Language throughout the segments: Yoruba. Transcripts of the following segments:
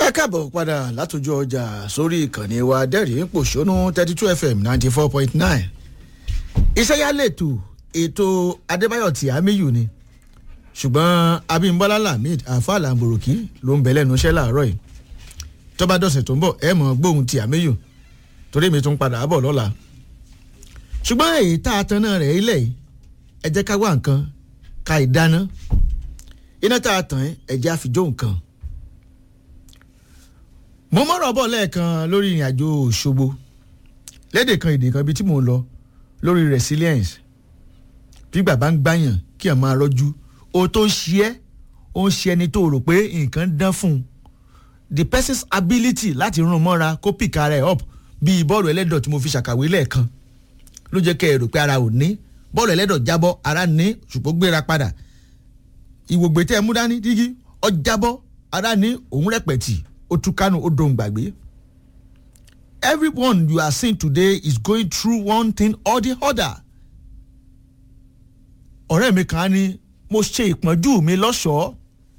ẹ káàbọ̀ padà látòjú ọjà sórí ìkànnì wa dẹ́rìn pòṣónú thirty two fm ninety four point nine ìṣẹ́yálẹ̀tù ètò adébáyọ̀ tí àmìyù ni ṣùgbọ́n abímbọ́lá lamid afa lamboroki ló ń bẹ lẹ́nu iṣẹ́ láàárọ̀ yìí tọ́ba dọ̀sẹ̀ tó ń bọ̀ ẹ mọ̀ gbóhùn tí àmìyù torí mi tún padà bọ̀ lọ́la ṣùgbọ́n èyí tá a tan náà rẹ̀ ilẹ̀ yìí ẹ jẹ́ ká wá nǹkan ká ìdáná iná tá a tàn ẹ jẹ́ àfijó nǹkan mo mọ̀rọ̀ bọ̀ lẹ́ẹ̀kan lórí ìrìn àjò òṣogbo lédè kan èdè kan ibi tí mò ń lọ lórí resilience bí bàbá ń gbàyàn kí ẹ̀ máa rọ́jú o tó ń ṣe ẹ́ ó ń ṣe ẹni tó rò pé nǹkan dán fún un the person's ability láti rún mọ́ra kó pick ara ẹ̀ up bíi bọ́ọ̀lù ẹlẹ́dọ̀ tí mo fi ṣàkàwé lẹ́ẹ̀kan ló jẹ́ kẹ́ ẹ rò pé ara ò ní bọ́ọ̀lù ẹlẹ́dọ̀ jábọ́ ara ní ṣùgbọ́n gbéra padà ìwògbè tẹ́ ẹ mú dání dígí ọ jábọ́ ara ní òun rẹpẹ̀tì ó tú kánú ó dohun gbàgbé. everyone you are seeing today is going through one thing or the other. ọ̀rẹ́ mi kan ní mo ṣe ìpọ́njú mi lọ́ṣọ̀ọ́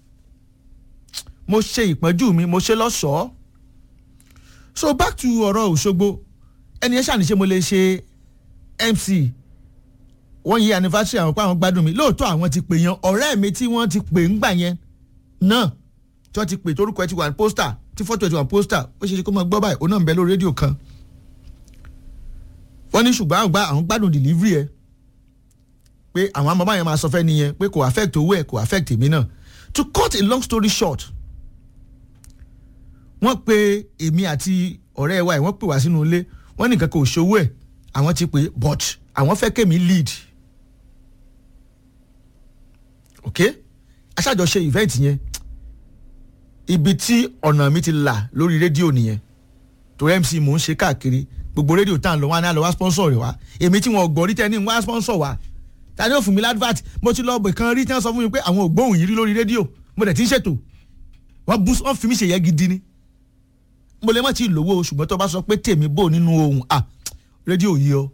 mo ṣe ìpọ́njú mi mo ṣe lọ́ṣọ̀ọ́ so back to ọ̀rọ̀ òṣogbo ẹni ẹ ṣàníṣe mo lè ṣe mc one year anniversary àwọn pa àwọn gbádùn mi lóòótọ́ àwọn ti pè yan ọ̀rẹ́ mi tí wọ́n ti pè ń gbà yẹn náà tí wọ́n ti pè torúkọ ẹ ti wà ní pósítà tí fọ́tò ẹ ti wà ní pósítà ó ṣe é ṣe kó máa gbọ́ báyìí ó náà ń bẹ lórí rédíò kan. wọ́n ní ṣùgbọ́n àwọn gbá àwọn gbádùn delivery ẹ pé àwọn amọ̀bá yẹn máa sọ fẹ́ nìyẹn pé kò affect owó ẹ̀ kò affect èmi náà to cut a long story short wọ́n pe èmi àti ọ̀rẹ́ wa ẹ̀ wọ́n pè wá sínú ilé wọ́n ní nǹkan kò ṣòwò ẹ̀ àwọn ti pè but àwọn fẹ́ kémi lead ok aṣáájọṣe event yẹn ibi tí ọ̀nà mi ti là lórí rédíò nìyẹn torí mc mò ń ṣe káàkiri gbogbo rédíò tá à ń lọ wá ní àlọ́ wá sponsor rẹ̀ wá èmi tí wọn gbọ́ rí tẹ́ ní wá sponsor wá ta ni ó fún mi ládvert mo ti lọ bẹ̀ kan rí tí wọ́n sọ fún mi pé àwọn ògbóhùn yìí rí lórí rédíò mo dẹ̀ ti ń ṣètò wọ́n bú wọ́n fi mí ṣe yẹ gidi ni mo lè má ti lówó ṣùgbọ́n tó bá sọ pé tèmi bò nínú ohun à rédíò yìí o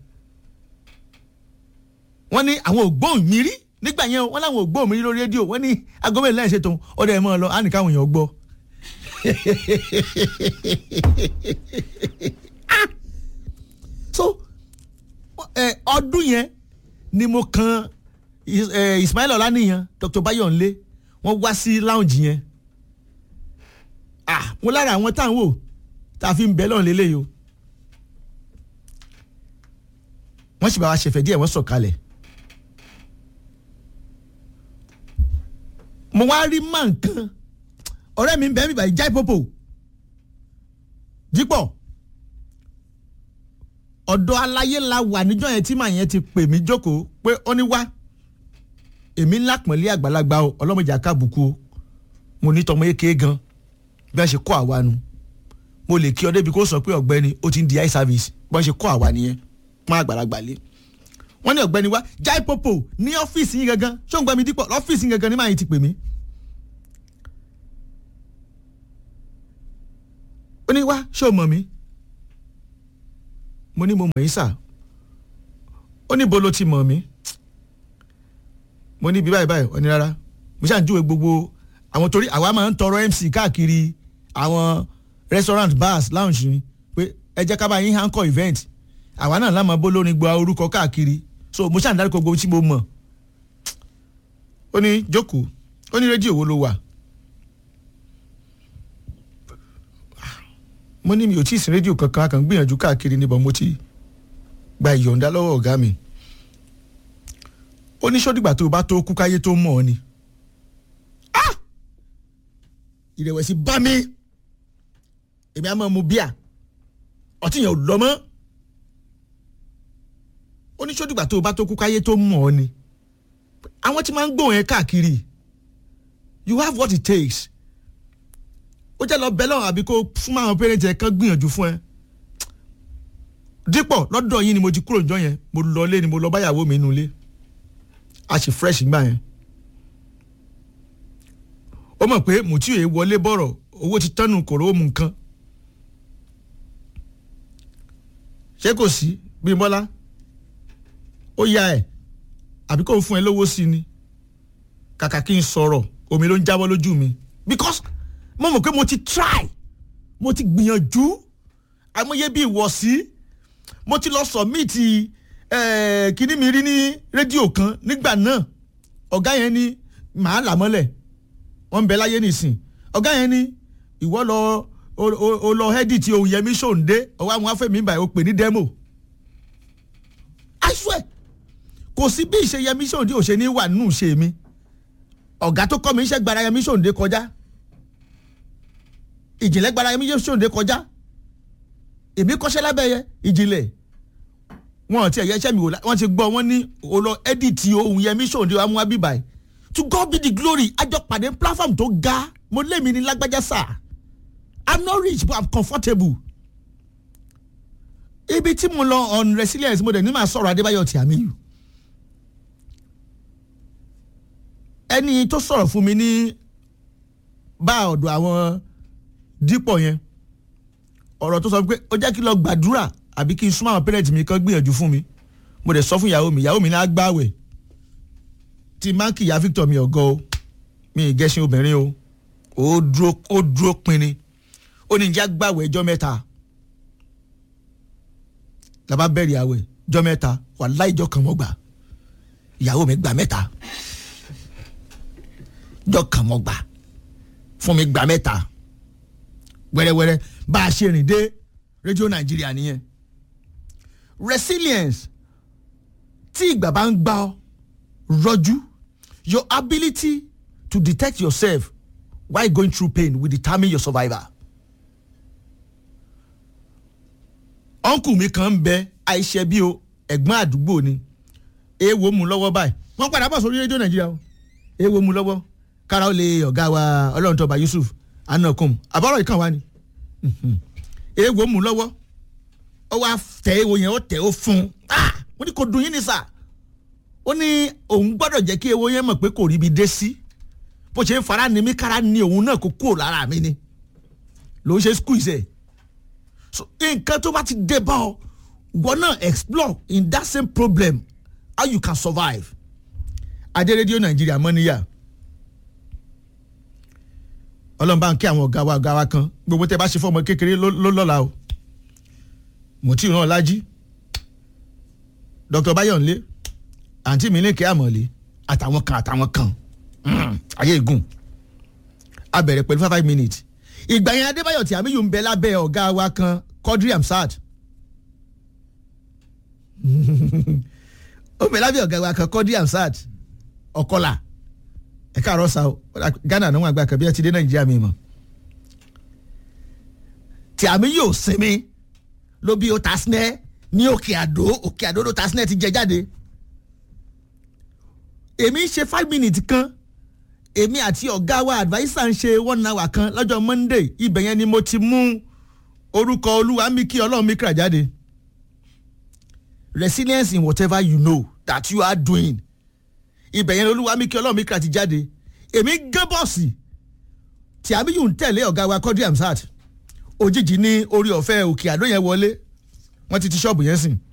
wọ́n ní àwọn ògbóhùn mi rí nígbà yẹn wọ́n láwọn ògbóhùn mi rí lórí rédíò wọ́n ní agomẹ́ lẹ́yìn ṣètò ọ̀dọ̀ ẹ̀ mọ́ ọ lọ á nìkan àwọn èèyàn gbọ́ so ọdún yẹn ni mo kan Ismail Ọláníyan Dr. Bayonle wọ́n wá sí lounge yẹn ah mo lára àwọn tá à ń wò tá a fi ń bẹ lọ́run lélẹ́yìí o wọ́n sì bá wa ṣẹ̀fẹ̀ díẹ̀ wọ́n sọ̀kalẹ̀ mo wá rí má nǹkan ọ̀rẹ́ mi ń bẹ́ẹ̀ mi báyìí jáì popo dípọ̀ ọ̀dọ̀ aláyé la wà níjọ́ yẹn tí màá yẹn ti pè mí jókòó pé ó ní wá èmi ńlá pọ̀nlé àgbàlagbà o ọlọ́mọdé àkàbùkù o mo ní tọmọ yéké gan bí wọ́n ṣe kọ́ àwa nu mo lè kí ọ débi kó sọ pé ọ̀gbẹ́ni ó ti ń di eye service bí wọ́n ṣe kọ́ àwa nìyẹn pọ́n àgbàlagbà lé wọ́n ní ọ̀gbẹ́ni wá jáì popo ní ọ́fíìsì yín gangan ṣé òun gbà mí dípọ̀ lọ́fíìsì yín gangan ní màá yín ti pè mí. ó ní wá ṣé o mọ̀ mí mo ní mo mọ̀ yín sà ó ní bo ló ti mọ̀ mí mo ní bí báyìí báyìí ó ní rárá mo ṣáà ń júwe gbogbo àwọn torí àwa máa ń tọrọ MC káàkiri àwọn restaurant bars lounge ni pé ẹ jẹ́ ká bá yín hankọ event àwa náà lámà bó lórin gba orúkọ káàkiri so mo ṣáà ń dárúkọ gbogbo tí mo mọ̀ ó ní jókòó ó ní rédíò wo ló wà. mo ní mi ò tí ì sin rédíò kankan a kàn gbìyànjú káàkiri níbọn mo ti gba ìyọ̀ǹda lọ́wọ́ ọ̀gá mi ó ní sọ́dìgbà tó o bá tó kú káyé tó mọ̀ ọ́ ni ìrẹ̀wẹ̀sì bá mi èmi á máa mu bíà ọtí yẹn ò lọ mọ́ ó ní sọ́dìgbà tó o bá tó kú káyé tó mọ̀ ọ́ ni àwọn tí máa ń gbóhùn ẹ káàkiri you have what it takes ó jẹ́ lọ bẹ́ẹ̀ lọ́rùn àbí kó fún àwọn pẹ́rẹ́ntì ẹ̀ kán gbìyànjú fún ẹ. dípọ̀ lọ́dọ̀ yín ni mo ti kúrò níjọ́ yẹn mo lọ lé ni mo lọ báyàwó mi nulẹ̀ a sì fresh gbà yẹn. ó mọ̀ pé mùtí òye wọlé bọ̀rọ̀ owó ti tọ́nu kòró mu nǹkan. ṣé kò sí bí bọ́lá ó ya ẹ̀ àbí kò fún ẹ lówó sí ni kàkà kí n sọ̀rọ̀ omi ló ń jábọ́ lójú mi because mo mọ̀ pé mo ti try mo ti gbìyànjú àmọye bíi ìwọ̀sí mo ti lọ sọ̀míìtì kíní mi rí ní rédíò kan nígbà náà ọ̀gá yẹn ni màá là mọ́lẹ̀ wọ́n ń bẹ láyé nìsín ọ̀gá yẹn ni ìwọ lọ o lọ ẹ́dìtì ohun yẹmí ṣòǹdé ọwọ́ àwọn afẹ́mi báyìí ó pè ní demo I swear kò sí bí ìṣe yẹmí ṣòǹdé ò ṣe ní wà nínú ìṣe mi ọ̀gá tó kọ́ mi iṣẹ́ gbara yẹmí ṣòǹdé kọjá ìjìnlẹ̀ gbara yẹmí ṣòǹdé kọjá èmi kọ́ṣẹ́ lábẹ́ yẹ ìjìnlẹ̀ wọn ti ẹ̀yẹ iṣẹ́ mi wò wọ́n ti gbọ́ wọ́n ní olọ ẹ́dìtì ohun yẹmí ṣòǹdé wa mú wa bí báyìí to God be the glory àjọ pàdé platform tó ga mo lé mi ní lágbájá sáà I'm not rich but I'm comfortable ibi tí mo lọ on resilience mo dẹ̀ ní màá sọ̀rọ̀ Adébáyọ̀ Tìámíyù ẹni tó sọ̀rọ̀ fún mi ní bá ọ̀dọ̀ àwọn dípọ̀ yẹn ọ̀rọ̀ tó sọ pé ó jẹ́ kí lọ gbàdúrà àbí kí n súnmọ́ àwọn pẹ́rẹ́ǹtì mi kan gbìyànjú fún mi mo dẹ̀ sọ fún ìyàwó mi ìyàwó mi ní agbáwẹ̀ tí máa ń kìyà Victor mi ọ̀gọ́ o mi ì gẹ́sìn obìnrin o ó dúró ó dúró pinni ó ní ìjà gbàwẹ̀ ẹjọ́ mẹ́ta làbá bẹ̀rẹ̀ àwẹ̀ ẹjọ́ mẹ́ta wàláhì ìjọ kan mọ́ gbà ìyàwó mi gbà mẹ́ta jọ kàn mọ́ gbà fún mi gbà mẹ́ta wẹ́rẹ́wẹ́rẹ́ bá a ṣe rìn dé rédíò nàìjíríà nìyẹn resilience tí ìgbà bá ń gbà ọ́ rọ́jú your ability to detect yourself while going through pain will determine your survival. ọ̀nkù mi kan ń bẹ àìṣe bí o ẹ̀gbọ́n àdúgbò ni èèwọ̀ mú lọ́wọ́ báyìí wọ́n padà bọ̀ sórí rédíò nàìjíríà o èèwọ̀ mú lọ́wọ́ kára ó lè ọ̀gá wa ọlọ́run tọba yusuf anakum àbọ̀rọ̀ ìkàn wa ni èèwọ̀ mú lọ́wọ́ ó wá tẹ èèwọ̀ yẹn ó tẹ ó fún un wọ́n ní kò dùn yín ní sà ó ní òun gbọ́dọ̀ jẹ́ kí èèwọ̀ yẹn mọ̀ pé kò rí ibi dé sí bó ṣe ń fara ni mí kára ni òun náà kó kúrò lára mi ni ló ń ṣe squeeze ẹ̀ so nǹkan tó bá ti dé bá ọ wọ́n náà explore in that same problem how you can survive adé rédíò nàìjíríà mọ́ níyà ọlọ́run bá ń kí àwọn ọ̀gá wa ọ̀gá wa kan gbogbo tẹ́ bá ṣe fún ọmọ kékeré ló lọ́la o mo tí ì ràn lájí dr bayonle àǹtí mi ní kí àmọ̀lé àtàwọn kan àtàwọn kan ayé ìgùn a bẹ̀rẹ̀ pẹ̀lú five five minutes ìgbà yẹn adébáyọ̀ tí àmì yìí ń bẹ lábẹ́ ọ̀gá wa kan Quadri Hamzat ó bẹ lábẹ́ ọ̀gá wa kan Quadri Hamzat ọ̀kọ́là ẹ̀ka àrọ́sà Ghana náà wọn àgbà kan bí ẹ ti dé Nàìjíríà mi mọ̀ tí àmì yóò sinmi ló bí ó ta sinẹ́ ní òkè àdó òkè àdó ló ta sinẹ́ ti jẹ jáde èmi ń ṣe five minutes kan èmi àti ọ̀gá wa adviser ń ṣe one hour kan lọ́jọ́ Monday ibẹ̀ yẹn ni mo ti mú orúkọ olúwa mi kí ọlọ́run mi kà jáde resilience in whatever you know that you are doing ibẹ̀ yẹn olúwa mi kí ọlọ́run mi kà ti jáde èmi gán bọ́ọ̀sì tí abiyu ń tẹ̀lé ọ̀gá wa Quadri Hamzat òjijì ní orí ọ̀fẹ́ òkè àdó yẹn wọlé wọ́n ti ti ṣọ́ọ̀bù yẹn sìn